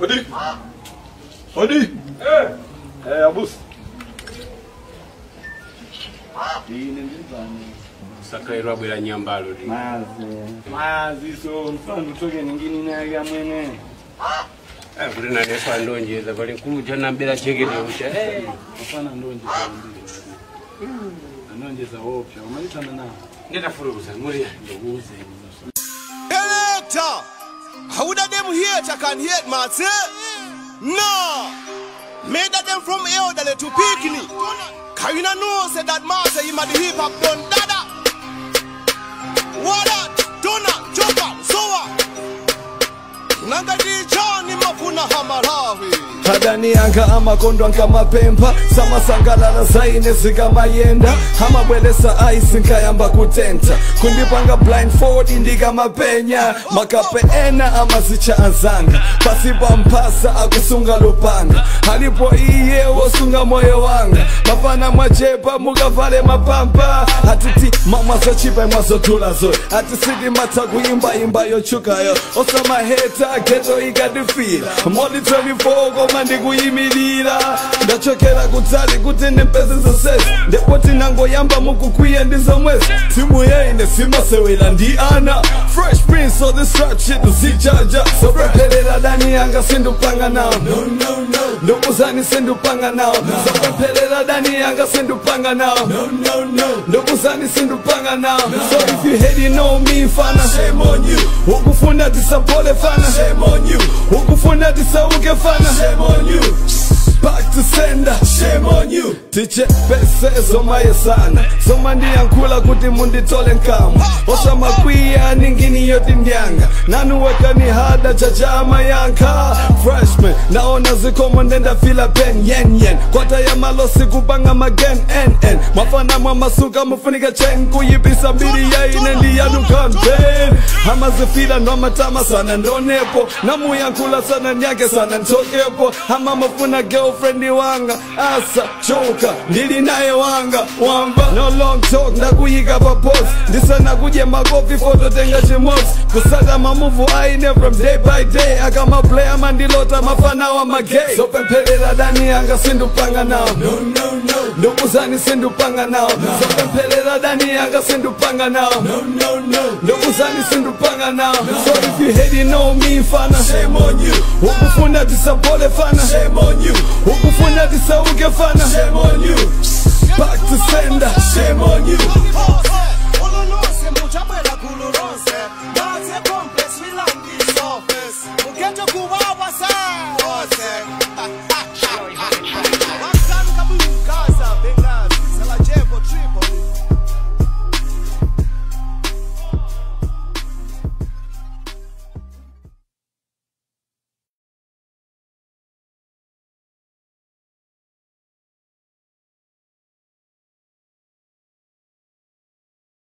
Hodi. Hodi. Eh. Eh, abusi. Dini ndizani. sakairwa bwera nyambalo ndi Mazi. Mazi so mfano toke ningini naye kamwene. Eh, kuti naneso andonjeza pali nkuluja nambera chekete ucha Eh, Mfana ndonje kwambiri. Anonjeza opya. Umalitana nawo. nditafurukuza muri Ndokuze. Elector, how that them hate can hate man, say? No, made that them from elderly to picnic. Can you not know say that man say him a the hip hop done dada? What that? Dona, choka, soa. Nanga di John mafuna hamarawi. adanianga amakondwa nkamapempa samasangalala zaine zikamayenda amabwelesa aisi nkayamba kutenta kundipanga blindfold ndikamapenya makape ena amazicha anzanga pasipa mphasa akusunga lupanga alipo iye wosunga moyo wanga mafana mwachepa mukavale mapampa atiti mamwazochipa mwazotulazo atisiti matha kuimbayimba yochukayo osamaheta geto ikadifira modi 24 koma ndikuyimirira ndachokera kutali kuti ndimpeze zonsezi ndipo tinangoyamba mukukwiya ndi zomwezi timu yaine simasewera ndi ana fresh prince of this rap shit uzijaja sopempherera dani yanga sindupanga nawo ndokuzani sindupanga nawo sopempherera dani yanga sindupanga nawo ndokuzani sindupanga nawo so if you hate you know me fana shame on you ukufuna tisapole fana shame on you ukufuna tisauke fana shame on you back to sender shame on you tiche pese zomaye sana soma ndiyankhula kuti munditole nkama osamakwiya ningini yoti ndyanga nanuwekani hada chachama yankha freshman naona zikomo ndendafila pen yen yen kwata ya malosi kupanga magen nn mwafana mwamasuka mufunika chen kuyipisa mbiri yaine ndiyanu campaign amazifila nwamatama sana ndonepo namuyankhula sana nyake sana ntokepo ama mafuna girlfriend wanga asa choka ndili naye wanga wamba no long talk ndakuyika pa post ndisana kudye makofi fototenga chimosi kusaka mamuvu aine from day by day akamaplay mandilota mafana wa magay zopempherera dani yanga sindupanga nawo ndokuzani sindupanga nawo zopempherera dani yanga sindupanga nawo ndokuzani sindupanga nawo so if you hate you know me fana shame on you ukufuna tisapole fana shame on you ukufuna tisauke fana shame on you back to sender shame on you